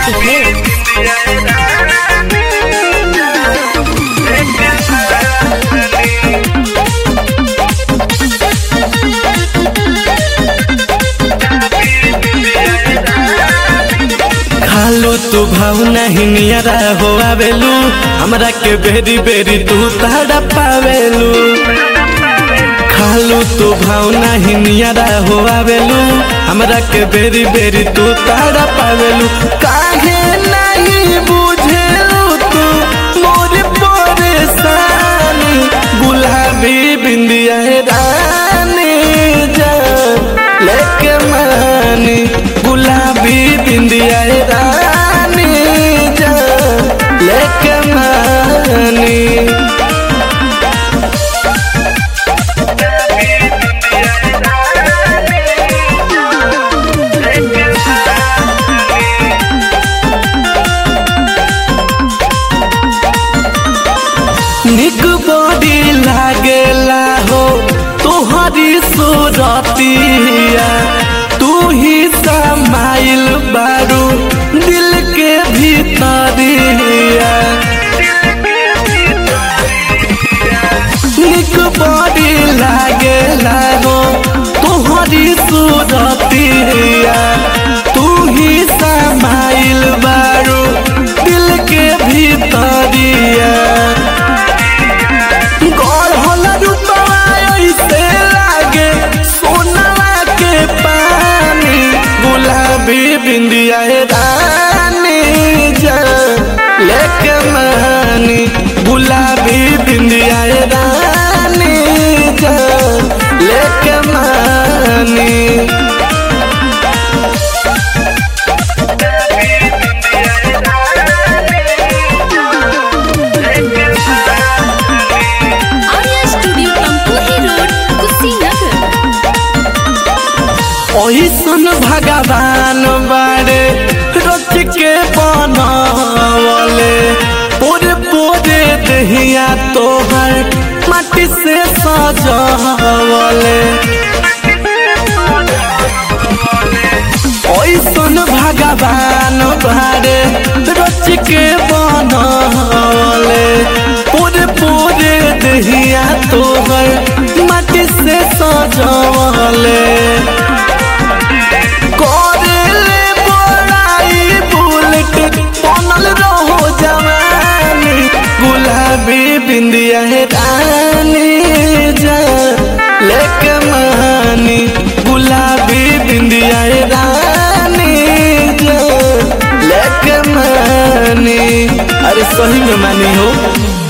है खालो तू भाव नहीं नियरा हो आवेलू हमरा के बेरी बेरी तू ताड़ा पावेलू खालू तू भाव नहीं नियरा हो आवेलू हमरा के बेरी बेरी तू ताड़ा पावेलू काहे नहीं बुझेलू तू मोर परेशानी गुलाबी बिंदिया रानी जान लेके मानी गुलाबी बिंदिया रानी जान लेके मानी निक बॉडी लागेला हो तोहरी सूरतिया तू ही समाइल बारू दिल के भीतरिया निक बॉडी लागेला हो तोहरी सूरतिया तू ही समाइल बारू दिल के भीतरिया गढ़ल रूपवा ऐसे लागे सोनवा के पानी गुलाबी बिंदिया रानी जान लेके मानी गुलाबी बिंदिया रानी जान लेके मानी आर्या स्टूडियो तमकुही रोड कुशीनगर ओहिसन भगवान बारे रच के बनवले पूरे पूरे दहिया तोहर माटी से सजवले ओइसन भगवान बारे रच के बनवले पूरे पूरे दहिया तोहर माटी से सजवले करेले बोराई बुलेट बनल रहो जवानी गुलाबी बिंदिया है रानी जान लेके मानी गुलाबी बिंदिया है रानी जान लेके मानी अरे सही में मानी हो